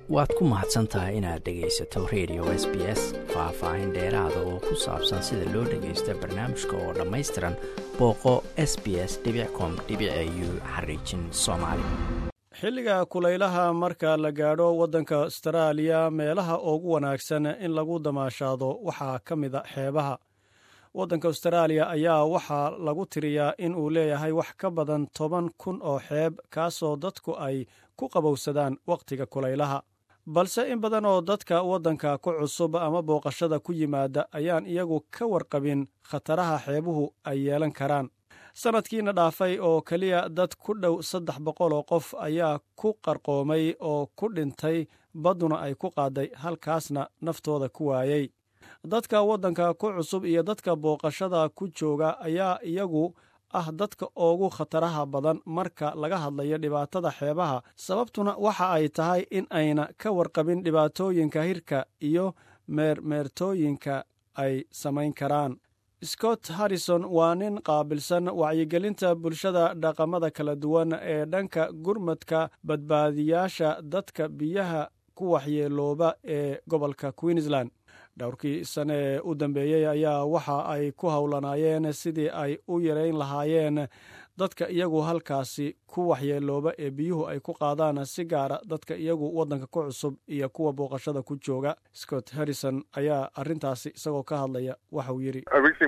waad ku mahadsan tahay inaad dhegaysato radio s b s faah-faahin dheeraada oo ku saabsan sida loo dhagaysto barnaamijka oo dhammaystiran booqo s b s com u xariijin soomaali xilliga kulaylaha marka la gaadho waddanka astaraaliya meelaha ugu wanaagsan in lagu damaashaado waxaa ka mida xeebaha waddanka astaraaliya ayaa waxaa lagu tiriyaa in uu leeyahay wax ka badan toban kun oo xeeb kaasoo dadku ay ku qabowsadaan wakhtiga kulaylaha balse in badan oo dadka waddanka ku cusub ama booqashada ku yimaada ayaan iyagu ka warqabin khataraha xeebuhu ay yeelan karaan sannadkiina dhaafay oo keliya dad ku dhow saddex boqol oo qof ayaa ku qarqoomay oo ku dhintay badduna ay ku qaaday halkaasna naftooda ku waayey dadka waddanka ku cusub iyo dadka booqashada ku jooga ayaa iyagu ah dadka ugu khataraha badan marka laga hadlayo dhibaatada xeebaha sababtuna waxa ay tahay in ayna ka warqabin dhibaatooyinka hirka iyo meermeertooyinka ay samayn karaan scott harrison waa nin qaabilsan wacyigelinta bulshada dhaqamada kala duwan ee dhanka gurmadka badbaadiyaasha dadka biyaha ku waxyeelooba ee gobolka queensland dhowrkii sane ee u dambeeyey ayaa waxa ay ku howlanaayeen sidii ay u yarayn lahaayeen dadka iyagu halkaasi ku waxyeelooba ee biyuhu ay ku qaadaan si gaara dadka iyagu waddanka ku cusub iyo kuwa booqashada ku jooga scott harrison ayaa arrintaasi isagoo ka hadlaya waxauu yidhi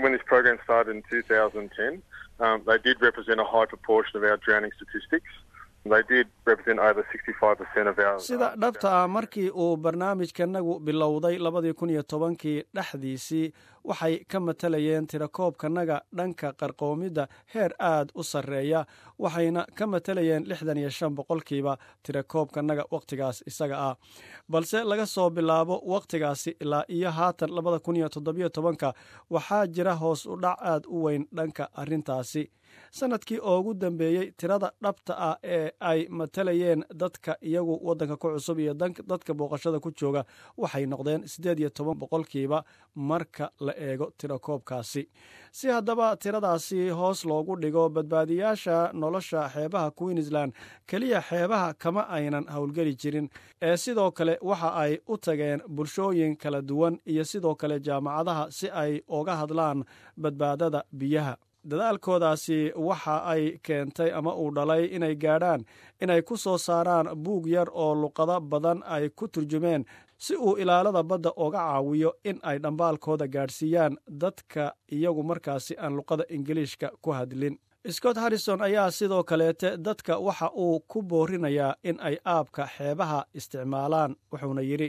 sida dhabta ah markii uu barnaamijkanagu bilowday labadii kun iyo tobankii dhexdiisii waxay ka matalayeen tirakoobkanaga dhanka qarqoomidda heer aad u sarreeya waxayna ka matalayeen lixdan iyo shan boqolkiiba tirakoobkanaga wakhtigaas isaga ah balse laga soo bilaabo wakhtigaasi ilaa iyo haatan labada kun iyo toddobiyo tobanka waxaa jira hoos u dhac aad u weyn dhanka arrintaasi sanadkii oogu dambeeyey tirada dhabta ah ee ay matalayeen dadka iyagu waddanka ku cusub iyo dadka booqashada ku jooga waxay noqdeen siddeed iyo toban boqolkiiba marka la eego tirakoobkaasi si haddaba tiradaasi hoos loogu dhigo badbaadiyaasha nolosha xeebaha queensland keliya xeebaha kama aynan howlgeli jirin ee sidoo kale waxa ay u tageen bulshooyin kala duwan iyo sidoo kale jaamacadaha si ay uga hadlaan badbaadada biyaha dadaalkoodaasi waxa ay keentay ama uu dhalay inay gaadhaan inay ku soo saaraan buug yar oo luqado badan ay ku turjumeen si uu ilaalada badda uga caawiyo in ay dhambaalkooda gaadhsiiyaan dadka iyagu markaasi aan luqada ingiliishka ku hadlin scott harrison ayaa sidoo kaleete dadka waxa uu ku boorinayaa in ay aabka xeebaha isticmaalaan wuxuuna yidhi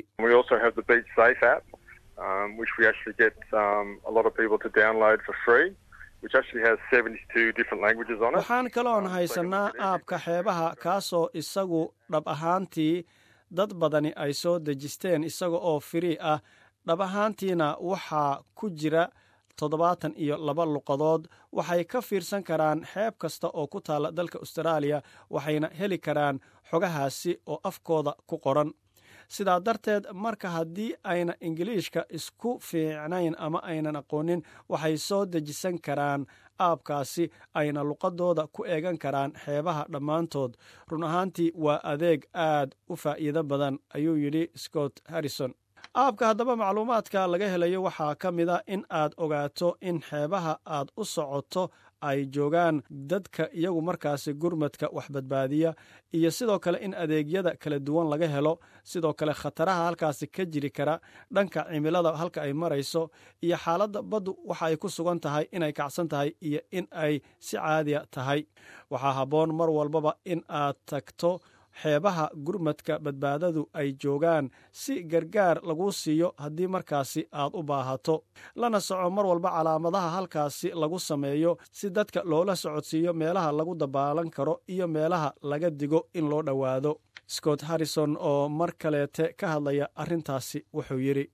waxaan kaloon haysannaa aabka xeebaha kaasoo isagu dhab ahaantii dad badani ay soo dejisteen isaga oo firii ah dhab ahaantiina waxaa ku jira toddobaatan iyo laba luqadood waxay ka fiirsan karaan xeeb kasta oo ku taalla dalka astaraaliya waxayna heli karaan xogahaasi oo afkooda ku qoran sidaa darteed marka haddii ayna ingiliishka isku fiicnayn ama aynan aqoonin waxay soo dejisan karaan aabkaasi ayna luqadooda ku eegan karaan xeebaha dhammaantood run ahaantii waa adeeg aad u faa'iido badan ayuu yidhi scott harrison aabka haddaba macluumaadka laga helayo waxaa ka mid a in aad ogaato in xeebaha aad u socoto ay joogaan dadka iyagu markaasi gurmadka wax badbaadiya iyo sidoo kale in adeegyada kala duwan laga helo sidoo kale khataraha halkaasi ka jiri kara dhanka cimilada halka ay marayso iyo xaaladda baddu waxa ay ku sugan tahay inay kacsan tahay iyo in ay si caadiya tahay waxaa habboon mar walbaba in aad tagto xeebaha gurmadka badbaadadu ay joogaan si gargaar laguu siiyo haddii markaasi aad u baahato lana soco mar walba calaamadaha halkaasi lagu sameeyo si dadka loola socodsiiyo meelaha lagu dabaalan karo iyo meelaha laga digo in loo dhowaado scott harrison oo mar kaleete ka hadlaya arrintaasi wuxuu yidhi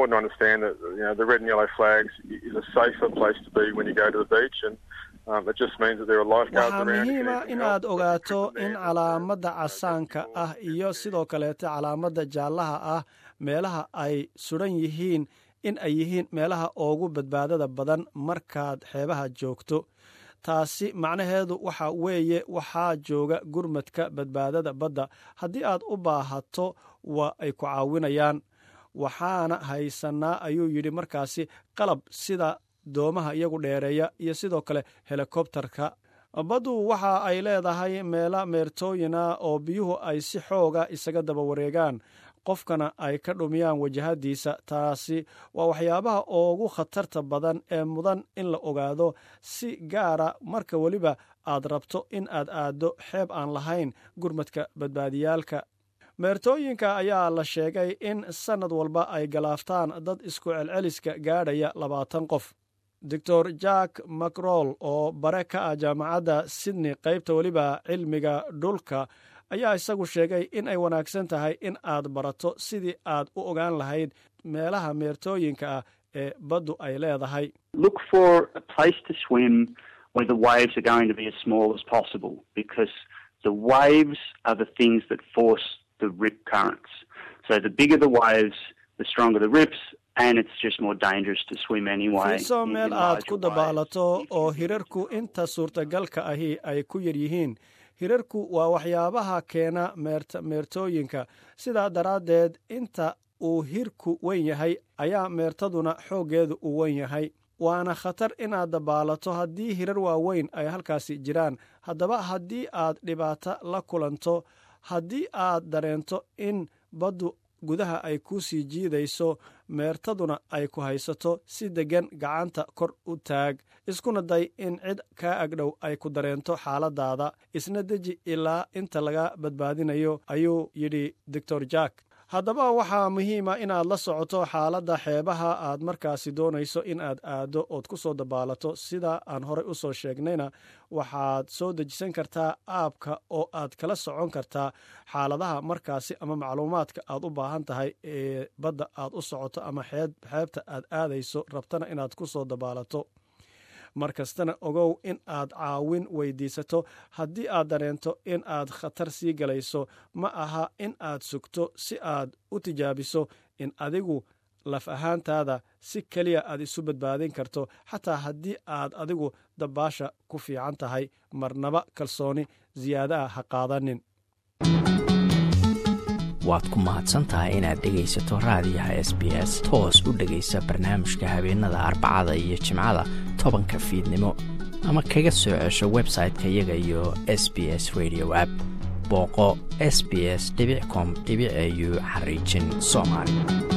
waxaa muhiima inaad ogaato in calaamadda casaanka ah iyo sidoo kaleete calaamadda jaallaha ah meelaha ay suran yihiin in ay yihiin meelaha ugu badbaadada badan markaad xeebaha joogto taasi macnaheedu waxa weeye waxaa jooga gurmadka badbaadada badda haddii aad u baahato waa ay ku caawinayaan waxaana haysannaa ayuu yidhi markaasi qalab sida doomaha iyagu dheereeya iyo sidoo kale helikobtarka baddu waxa ay leedahay meela meertooyina oo biyuhu ay si xooga isaga daba wareegaan qofkana ay ka dhumiyaan wajahadiisa taasi waa waxyaabaha ugu khatarta badan ee mudan in la ogaado si gaara marka weliba aad rabto in aad aaddo xeeb aan lahayn gurmadka badbaadiyaalka meertooyinka ayaa la sheegay in sannad walba ay galaaftaan dad isku celceliska gaadhaya labaatan qof doctor jack macroll oo bare ka ah jaamacadda sydney qaybta weliba cilmiga dhulka ayaa isagu sheegay in ay wanaagsan tahay in aad barato sidii aad u ogaan lahayd meelaha meertooyinka ah ee baddu ay leedahay fiiso meel aad ku dabaalato oo hirarku inta suurtagalka ahi ay ku yar yihiin hirarku waa waxyaabaha keena meertooyinka sidaa daraaddeed inta uu hirku wen yahay ayaa meertaduna xooggeedu u wen yahay waana khatar inaad dabaalato haddii hirar waaweyn ay halkaasi jiraan haddaba haddii aad dhibaato la kulanto haddii aad dareento in baddu gudaha ay kuu sii jiidayso meertaduna ay ku haysato si deggan gacanta kor u taag iskuna day in cid kaa agdhow ay ku dareento xaaladaada isna deji ilaa inta laga badbaadinayo ayuu yidhi doctor jack haddaba waxaa muhiima inaad la socoto xaaladda xeebaha aad markaasi doonayso in aad aaddo ood ku soo dabaalato sida aan horey u soo sheegnayna waxaad soo dejisan kartaa aabka oo aad kala socon kartaa xaaladaha markaasi ama macluumaadka aad u baahan tahay ee badda aad u socoto ama xeebta aad aadayso rabtana inaad ku soo dabaalato mar kastana ogow in aad caawin weydiisato haddii aad dareento in aad khatar sii galayso ma aha in aad sugto si aad u tijaabiso in adigu laf ahaantaada si keliya aad isu badbaadin karto xataa haddii aad adigu dabaasha ku fiican tahay marnaba kalsooni siyaadaha ha qaadanin waad ku mahadsantahay inaad dhegaysato raadiyaha s b s toos u dhegaysa barnaamijka habeenada arbacada iyo jimcada tobanka fiidnimo ama kaga soo cesho website-ka iyaga iyo s b s radio app booqo s b s com au xariijin soomaali